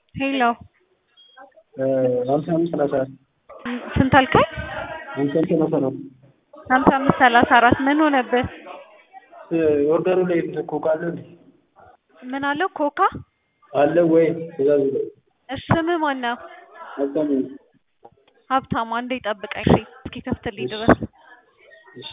ሄሎ ሀምሳ አምስት ሰላሳ አራት ስንት አልከኝ? ሀምሳ አምስት ሰላሳ አራት ሀምሳ አምስት ሰላሳ አራት ምን ሆነብህ? ኦርደሩ ላይ ኮካ አለ እንዴ? ምን አለው ኮካ? አለ ወይ? ትእዛዙ ላይ እሺ ስምህ ማን ነው? ሀብታሙ ነኝ። ሀብታሙ አንዴ ጠብቀኝ እሺ እስኪከፍትልኝ ድረስ እሺ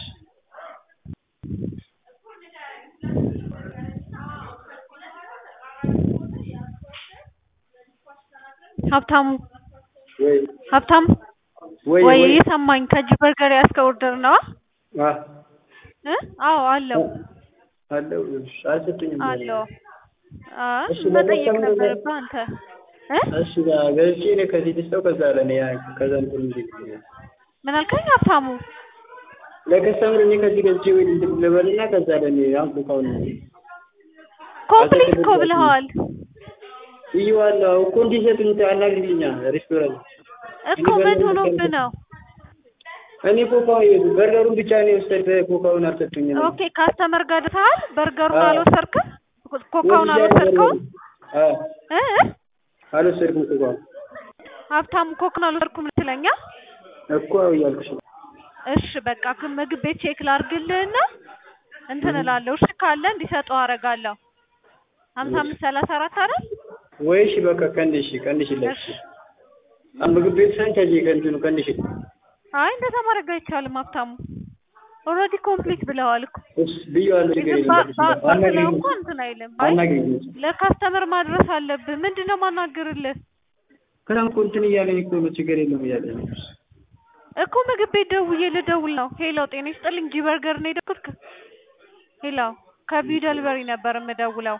ሀብታሙ ወይ ሀብታሙ ወይ ወይ የሰማኝ ከእጅ በርገር ያዝከው ኦርደር ነው አ እ አዎ አለው አለው እሺ አልሰጡኝም አለው አይ እሺ፣ መጠየቅ ለመሰለኝ ነበረብህ አንተ እ እሺ ጋ ገዝቼ እኔ ከዚህ ልስጠው ከዛ ለኔ ያ ከዛ እንትን እንዴ ምን አልከኝ ሀብታሙ? ለከስተምር እኔ ከዚህ ገዝቼ ወይ እንትን ልበልና ከዛ ለኔ አሁን ኮካውን ኮምፕሊት እኮ ብለኸዋል ብዬዋለሁ እኮ እንዲሰጡኝ አናግሪልኛ ሬስቶራንት እኮ ምን ሆኖብህ ነው? እኔ ኮካው በርገሩን ብቻ ነው የወሰድኩት ኮካውን አልሰጡኝም ኦኬ ካስተመር ጋር ደርሰሃል? በርገሩን አዎ። አልወሰድክም? ኮካውን አልወሰድከውም? አዎ እ እ አልወሰድኩም ኮካውን ሀብታሙ ኮክን አልወሰድኩም ልትለኛ? እኮ እያልኩሽ ነው እሺ በቃ ግን ምግብ ቤት ቼክ ላድርግልህና እንትን እላለሁ። እሺ ካለ እንዲሰጡ አደርጋለሁ። ሀምሳ አምስት ሰላሳ አራት አይደል? ወይ እሺ በቃ ቀንሽ ቀንሽለት እሺ ምግብ ቤት ሳይሆን ከዚህ ከእንትኑ ቀንሽ አይ እንደዛ ማድረግ አይቻልም ሀብታሙ። ኦልሬዲ ኮምፕሊት ብለዋል እኮ እሺ ብዬዋለሁ ችግር ግን የለም ባ- ባ- ባትለው አናግሪኝ እኮ እንትን አይልም። አይ አናግሪኝ ለካስተመር ማድረስ አለብህ። ምንድን ነው ማናገርልህ ከዛም እኮ እንትን እያለኝ እኮ ነው ችግር የለም እያለኝ ነው እኮ ምግብ ቤት ደውዬ ልደውል ነው። ሄሎ ጤና ይስጥልኝ ጂ በርገር ነው የደወልኩት? ሄሎ ከቢዩ ደልበሪ ነበር የምደውለው።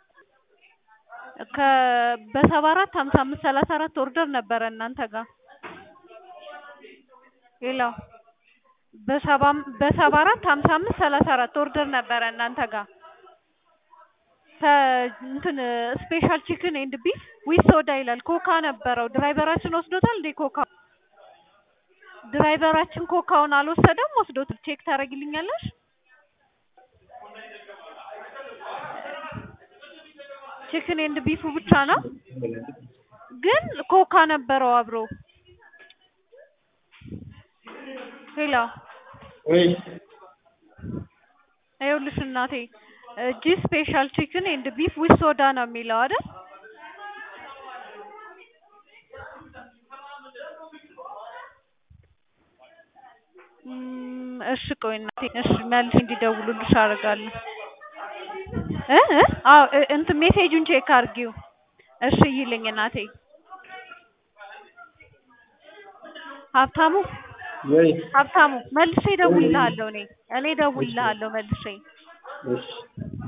ከ በሰባ አራት ሀምሳ አምስት ሰላሳ አራት ኦርደር ነበረ እናንተ ጋር። ሄሎ በሰባ በሰባ አራት ሀምሳ አምስት ሰላሳ አራት ኦርደር ነበረ እናንተ ጋር ከ እንትን ስፔሻል ቺክን ኤንድ ቢፍ ዊዝ ሶዳ ይላል። ኮካ ነበረው። ድራይቨራችን ወስዶታል እንዴ ኮካ? ድራይቨራችን ኮካውን አልወሰደም፣ ወስዶታል። ቼክ ታደርጊልኛለሽ? ቺክን ኤንድ ቢፉ ብቻ ነው፣ ግን ኮካ ነበረው አብሮ። ሄሎ ወይ ይኸውልሽ እናቴ ጂ ስፔሻል ቺክን ኤንድ ቢፍ ዊዝ ሶዳ ነው የሚለው አይደል? እም፣ እሺ ቆይ እናቴ እሺ መልስ እንዲደውሉልሽ አደርጋለሁ። እ እ አዎ እ እንትን ሜሴጁን ቼክ አድርጊው። እሺ ይልኝ እናቴ። ሀብታሙ ወይ ሀብታሙ መልሼ እደውልልሃለሁ እኔ እኔ እደውልልሃለሁ መልሼ እሺ